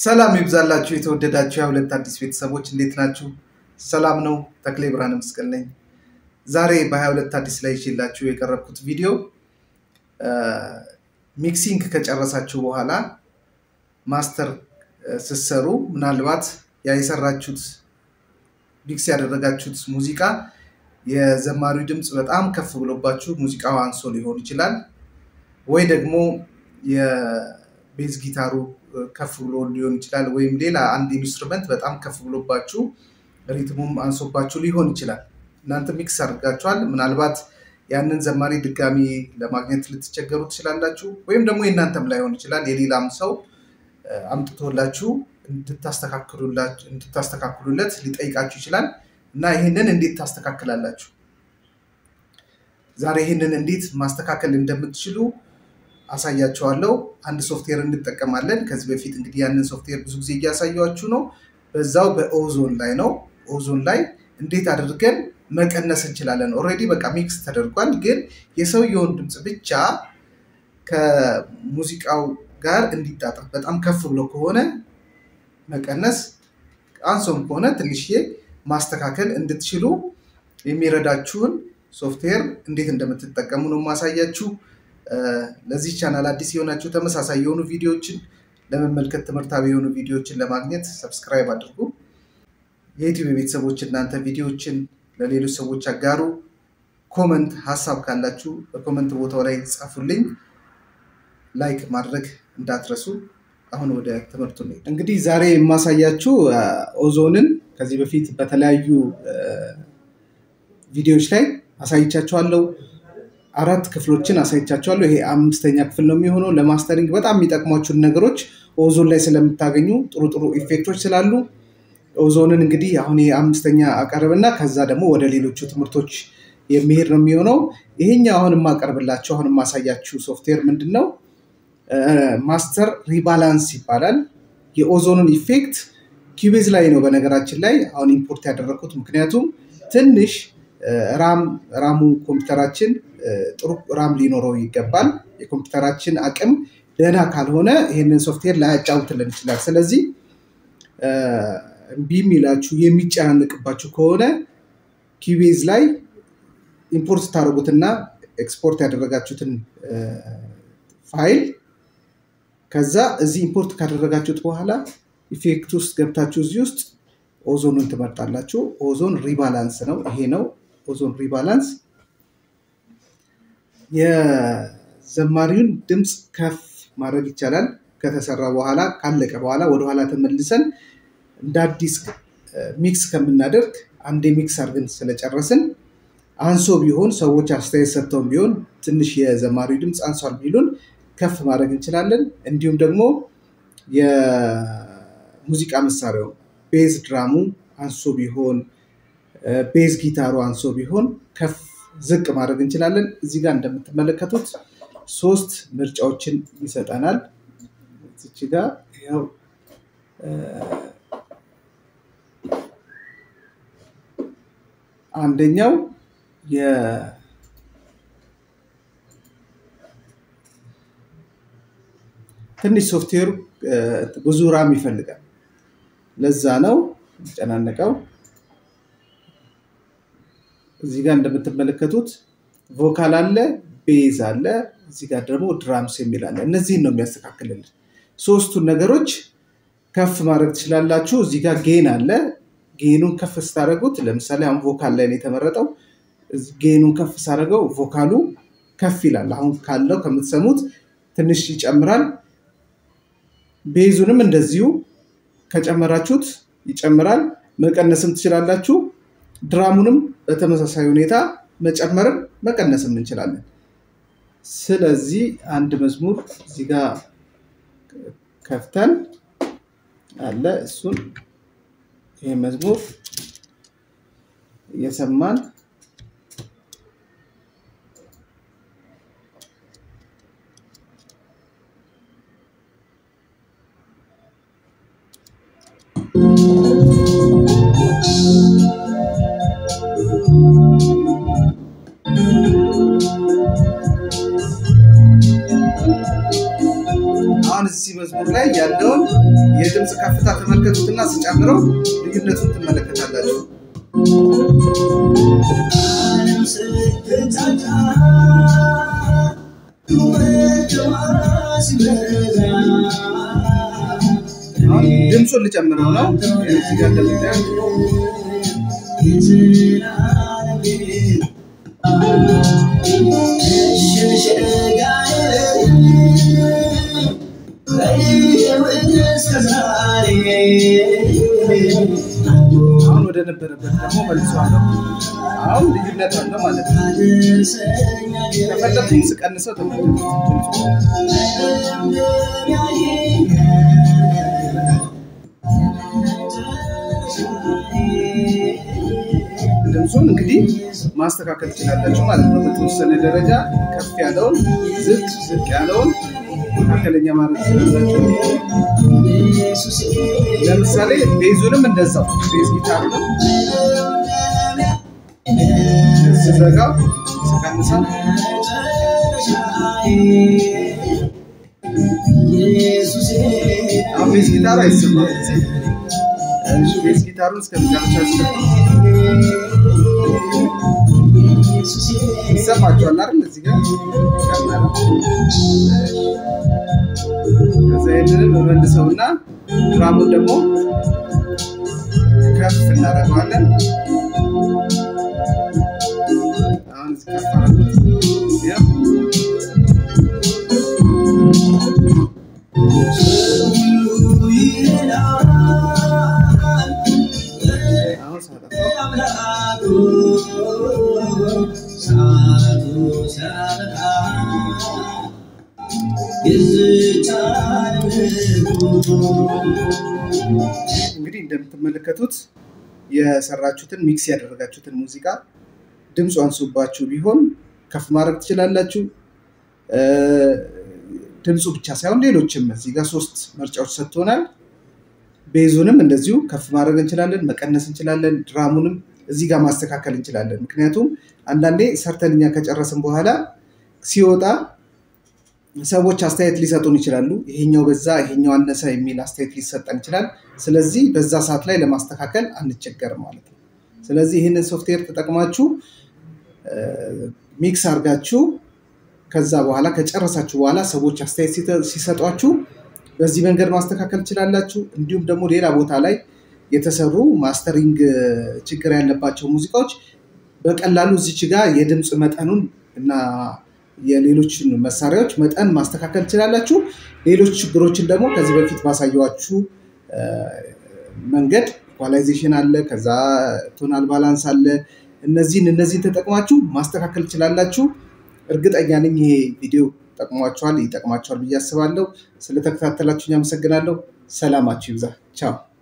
ሰላም ይብዛላችሁ የተወደዳችሁ የሁለት አዲስ ቤተሰቦች እንዴት ናችሁ? ሰላም ነው። ተክሌ ብርሃነ መስቀል ነኝ። ዛሬ በ22 አዲስ ላይ ይዤላችሁ የቀረብኩት ቪዲዮ ሚክሲንግ ከጨረሳችሁ በኋላ ማስተር ስትሰሩ ምናልባት ያ የሰራችሁት ሚክስ ያደረጋችሁት ሙዚቃ የዘማሪው ድምፅ በጣም ከፍ ብሎባችሁ ሙዚቃው አንሶ ሊሆን ይችላል ወይ ደግሞ የቤዝ ጊታሩ ከፍ ብሎ ሊሆን ይችላል ወይም ሌላ አንድ ኢንስትሩመንት በጣም ከፍ ብሎባችሁ ሪትሙም አንሶባችሁ ሊሆን ይችላል። እናንተ ሚክስ አድርጋችኋል። ምናልባት ያንን ዘማሪ ድጋሚ ለማግኘት ልትቸገሩ ትችላላችሁ። ወይም ደግሞ የእናንተም ላይሆን ይችላል የሌላም ሰው አምጥቶላችሁ እንድታስተካክሉለት ሊጠይቃችሁ ይችላል እና ይህንን እንዴት ታስተካክላላችሁ? ዛሬ ይህንን እንዴት ማስተካከል እንደምትችሉ አሳያቸዋለሁ። አንድ ሶፍትዌር እንጠቀማለን። ከዚህ በፊት እንግዲህ ያንን ሶፍትዌር ብዙ ጊዜ እያሳያችሁ ነው። በዛው በኦዞን ላይ ነው። ኦዞን ላይ እንዴት አድርገን መቀነስ እንችላለን። ኦልሬዲ በቃ ሚክስ ተደርጓል። ግን የሰውየውን ድምፅ ብቻ ከሙዚቃው ጋር እንዲጣጣም በጣም ከፍ ብሎ ከሆነ መቀነስ፣ አንሶም ከሆነ ትንሽዬ ማስተካከል እንድትችሉ የሚረዳችሁን ሶፍትዌር እንዴት እንደምትጠቀሙ ነው ማሳያችሁ። ለዚህ ቻናል አዲስ የሆናችሁ ተመሳሳይ የሆኑ ቪዲዮዎችን ለመመልከት ትምህርታዊ የሆኑ ቪዲዮዎችን ለማግኘት ሰብስክራይብ አድርጉ። የዩቲዩብ ቤተሰቦች እናንተ ቪዲዮዎችን ለሌሎች ሰዎች አጋሩ። ኮመንት ሀሳብ ካላችሁ በኮመንት ቦታው ላይ ጻፉልኝ። ላይክ ማድረግ እንዳትረሱ። አሁን ወደ ትምህርቱ ነው። እንግዲህ ዛሬ የማሳያችሁ ኦዞንን ከዚህ በፊት በተለያዩ ቪዲዮዎች ላይ አሳይቻችኋለሁ። አራት ክፍሎችን አሳይቻችኋለሁ። ይሄ አምስተኛ ክፍል ነው የሚሆነው። ለማስተሪንግ በጣም የሚጠቅሟችሁን ነገሮች ኦዞን ላይ ስለምታገኙ ጥሩ ጥሩ ኢፌክቶች ስላሉ ኦዞንን እንግዲህ አሁን ይሄ አምስተኛ አቀርብና ከዛ ደግሞ ወደ ሌሎቹ ትምህርቶች የሚሄድ ነው የሚሆነው። ይሄኛው አሁን የማቀርብላችሁ አሁን የማሳያችሁ ሶፍትዌር ምንድን ነው? ማስተር ሪባላንስ ይባላል። የኦዞንን ኢፌክት ኪቤዝ ላይ ነው በነገራችን ላይ አሁን ኢምፖርት ያደረግኩት ምክንያቱም ትንሽ ራም ራሙ ኮምፒውተራችን ጥሩ ራም ሊኖረው ይገባል። የኮምፒውተራችን አቅም ደህና ካልሆነ ይህንን ሶፍትዌር ላያጫውትልን ይችላል። ስለዚህ እምቢ የሚላችሁ የሚጨናንቅባችሁ ከሆነ ኪቤዝ ላይ ኢምፖርት ታደርጉትና ኤክስፖርት ያደረጋችሁትን ፋይል ከዛ እዚህ ኢምፖርት ካደረጋችሁት በኋላ ኢፌክት ውስጥ ገብታችሁ እዚህ ውስጥ ኦዞንን ትመርጣላችሁ። ኦዞን ሪባላንስ ነው ይሄ ነው ኦዞን ሪባላንስ። የዘማሪውን ድምፅ ከፍ ማድረግ ይቻላል። ከተሰራ በኋላ ካለቀ በኋላ ወደኋላ ተመልሰን እንደ አዲስ ሚክስ ከምናደርግ አንዴ ሚክስ አድርገን ስለጨረስን አንሶ ቢሆን ሰዎች አስተያየት ሰጥተውን ቢሆን ትንሽ የዘማሪው ድምፅ አንሷል ቢሉን ከፍ ማድረግ እንችላለን። እንዲሁም ደግሞ የሙዚቃ መሳሪያው ቤዝ ድራሙ አንሶ ቢሆን ቤዝ ጊታሩ አንሶ ቢሆን ከፍ ዝቅ ማድረግ እንችላለን። እዚህ ጋር እንደምትመለከቱት ሶስት ምርጫዎችን ይሰጠናል። እዚች ጋር ያው አንደኛው ትንሽ ሶፍትዌሩ ብዙ ራም ይፈልጋል። ለዛ ነው የሚጨናነቀው። እዚህ ጋር እንደምትመለከቱት ቮካል አለ፣ ቤዝ አለ፣ እዚህ ጋር ደግሞ ድራምስ የሚል አለ። እነዚህን ነው የሚያስተካክልልን። ሶስቱን ነገሮች ከፍ ማድረግ ትችላላችሁ። እዚህ ጋር ጌን አለ። ጌኑን ከፍ ስታደርጉት፣ ለምሳሌ አሁን ቮካል ላይ ነው የተመረጠው። ጌኑን ከፍ ሳደርገው ቮካሉ ከፍ ይላል። አሁን ካለው ከምትሰሙት ትንሽ ይጨምራል። ቤዙንም እንደዚሁ ከጨመራችሁት ይጨምራል። መቀነስም ትችላላችሁ። ድራሙንም በተመሳሳይ ሁኔታ መጨመርም መቀነስም እንችላለን። ስለዚህ አንድ መዝሙር እዚህ ጋር ከፍተን አለ እሱን ይህ መዝሙር እየሰማን አሁን እዚህ መዝሙር ላይ ያለውን የድምፅ ከፍታ ተመልከቱትና ስጨምረው ልዩነቱን ትመለከታላችሁ። አሁን ድምፁን ልጨምረው ነው። እዚህ ጋር እንደምታዩት አሁን ወደ ነበረበት ደግሞ መልሷለሁ። አሁን ልዩነት አለ ማለት ነው። ከፈለኩኝ ስቀንሰው ተመልከቱት ድምፁ ድምፁን እንግዲህ ማስተካከል ትችላላችሁ ማለት ነው። በተወሰነ ደረጃ ከፍ ያለውን ዝቅ ዝቅ ያለውን መካከለኛ ማለት ትችላላችሁ። ለምሳሌ ቤዙንም እንደዛው ቤዝ ጊታሩንም ስዘጋው ስቀንሰው አሁን ቤዝ ጊታሩ አይሰማም። እሺ ቤዝ ጊታሩን እስከ መጨረሻ ይሰማችኋል አይደል? እዚህ ጋር ጨመረ። ከዛ ይህንንም በመልሰውና ድራሙን ደግሞ ከፍ እናደርገዋለን። አሁን እዚህ ከፍ አደረጉት። ያው አሁን ሳጠፋው እንግዲህ እንደምትመለከቱት የሰራችሁትን ሚክስ ያደረጋችሁትን ሙዚቃ ድምፁ አንሱባችሁ ቢሆን ከፍ ማድረግ ትችላላችሁ። ድምፁ ብቻ ሳይሆን ሌሎችም እዚህ ጋር ሶስት ምርጫዎች ሰጥቶናል። ቤዙንም እንደዚሁ ከፍ ማድረግ እንችላለን፣ መቀነስ እንችላለን። ድራሙንም እዚህ ጋር ማስተካከል እንችላለን። ምክንያቱም አንዳንዴ ሰርተን እኛ ከጨረስን በኋላ ሲወጣ ሰዎች አስተያየት ሊሰጡን ይችላሉ። ይሄኛው በዛ፣ ይሄኛው አነሰ የሚል አስተያየት ሊሰጠን ይችላል። ስለዚህ በዛ ሰዓት ላይ ለማስተካከል አንቸገርም ማለት ነው። ስለዚህ ይህንን ሶፍትዌር ተጠቅማችሁ ሚክስ አድርጋችሁ ከዛ በኋላ ከጨረሳችሁ በኋላ ሰዎች አስተያየት ሲሰጧችሁ በዚህ መንገድ ማስተካከል ትችላላችሁ። እንዲሁም ደግሞ ሌላ ቦታ ላይ የተሰሩ ማስተሪንግ ችግር ያለባቸው ሙዚቃዎች በቀላሉ እዚች ጋር የድምፅ መጠኑን እና የሌሎችን መሳሪያዎች መጠን ማስተካከል ትችላላችሁ። ሌሎች ችግሮችን ደግሞ ከዚህ በፊት ባሳየዋችሁ መንገድ ኢኳላይዜሽን አለ፣ ከዛ ቶናል ባላንስ አለ። እነዚህን እነዚህን ተጠቅማችሁ ማስተካከል ትችላላችሁ። እርግጠኛ ነኝ ይሄ ቪዲዮ ጠቅሟችኋል፣ ይጠቅማችኋል ብዬ አስባለሁ። ስለተከታተላችሁኝ አመሰግናለሁ። ሰላማችሁ ይብዛ። ቻው